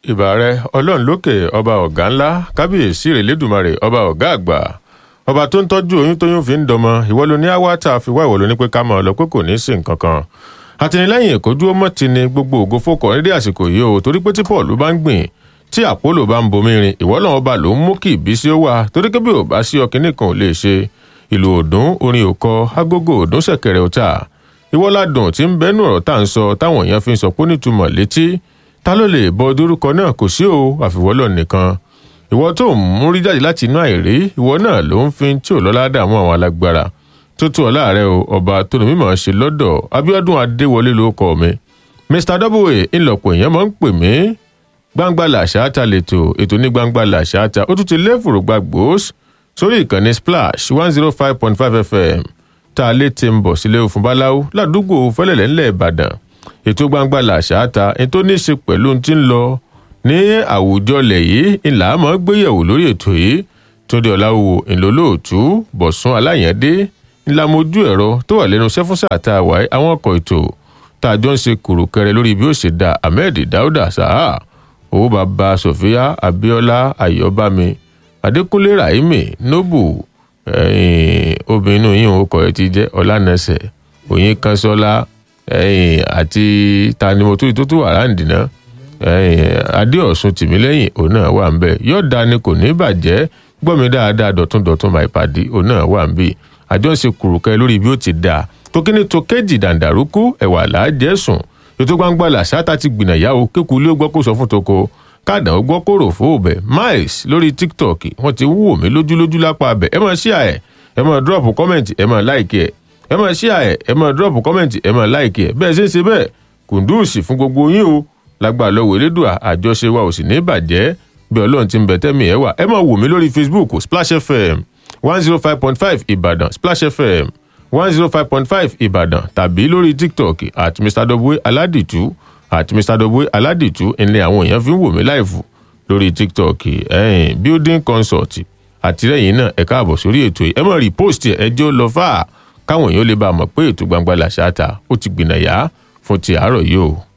ìbà rẹ ọlọ́run lókè ọba ọ̀gá ńlá kábíyèsí rèlédùmarè ọba ọ̀gá àgbà ọba tó ń tọ́jú oyún tóyún fi ń dọmọ ìwọ ló ní àwátà fi wá ìwọ ló ní pé ká máa lọ pé kò ní í sí nǹkan kan àtìlẹ́yìn èkó dúró mọ́ ti ni gbogbo ògo fòkàn nídìí àsìkò yìí o torí pé tí paul bá ń gbìn tí àpólò bá ń bomi rin ìwọ náà ọba ló ń mú kí ìbísí ó wà torí pé bí ò bá sí ọkìnní kan ò lè ṣe ìlú òdùn orin òkọ agogo òdùn ṣẹ̀kẹ̀rẹ̀ ọ̀tà ìwọ ládùn tí ń bẹnu ọ̀rọ̀ tá à ń sọ táwọn èèyàn fi ń sọ pé nítumọ̀ létí ta ló lè bọ dórúkọ náà kò sí o àfiwọ́lọ̀ nìkan ìwọ tó ń mú rí jáde láti inú àìrí ìwọ náà ló ń fi tí ò lọ́lá dààmú àwọn alágbára tó tó ọ̀la rẹ o ọba tó ní mímọ̀ ṣe lọ́dọ̀ abiodun adéwọlé ló kọ mi mr w ńlọpọ̀ èèyàn máa ń pè mí gbangba làṣà ta lètò ètò ní gbangba làṣà ta ó tún ti lé fòrògbà gbòós sórí ìkànnì splash one zero five point five fm tá a lè ti ń bọ̀ sílé òfin báláwo ládùúgbò fẹ́lẹ̀lẹ́ ńlẹ̀ ìbàdàn ètò gbangba làṣà ta ètò ní í ṣe pẹ̀lú ohun tí ń lọ ní àwùjọ ilẹ̀ yìí ńlá mọ́ gbéyẹ̀wò lórí ètò yìí tóde ọ̀làwò ńlọlọ́ọ̀tú bọ̀sùn aláyẹ̀dé ńlá mojú ẹ̀rọ tó wà lẹ́nu sẹ́fúnsà tá a wáyé àwọn ọkọ̀ ètò tá a jọ ń ṣe kùrùkẹrẹ lórí bí ó ṣe da ahmed dauda saha owó baba sofia abiola ayọbami adékúnlé rahimi nobu obìnrin inú yìí òun kọ ẹ ti jẹ ọlànàṣẹ òyìn kanṣọlá àti tanimotu tó tún wà láǹdì náà adéọ̀sùn tìmílẹ́yìn òun náà wà ń bẹ̀ yọ̀ọ̀dà ni kò ní bàjẹ́ gbọ́mi dáadáa dọ̀tún dọ̀tún máa ìpàdé òun náà wà ń bì àjọ ń ṣe kùrùkẹ́ lórí bí ó ti dà tókíní tó kéjì dàǹdàrúkú ẹ̀wà làájẹ́ sùn ètò gbangba làṣáta ti gbìnà yàwó kéku ilé gbọ́ kó sọ fún toko káàdà ó gbọ́ kó rò fún òbẹ̀ miles lórí tiktok wọ́n ti wúwo mí lójúlójú lápá abẹ ẹ máa ṣíà ẹ ẹ máa drop comment ẹ máa like ẹ ẹ máa ṣíà ẹ ẹ máa drop comment ẹ máa like ẹ bẹ́ẹ̀ ṣe ń ṣe bẹ́ẹ̀ kùndùsì fún gbogbo yín o lágbà lọ́wọ́ elédùà àjọṣe wa ò sì ní bàjẹ́ bí ọlọ́run ti ń bẹ̀ tẹ́mi ẹ̀ wà ẹ máa wò mí lórí facebook splash fm one zero five point five ìbàdàn splash fm one zero five point five ìbàdàn tàbí lórí tiktok at mr w aládìtú at mr w aládìtú ẹni àwọn èèyàn fi ń wò mí láìfù lórí tiktok ẹ̀yìn building consult àtìlẹ́yìn náà ẹ káàbọ̀ sórí ètò yìí ẹ mọ̀ repost ẹ jẹ́ lọ fà á káwọn èèyàn lè bá a mọ̀ pé ètò gbangba làṣà ta ó ti gbìnà yá fún ti àárọ̀ yìí o.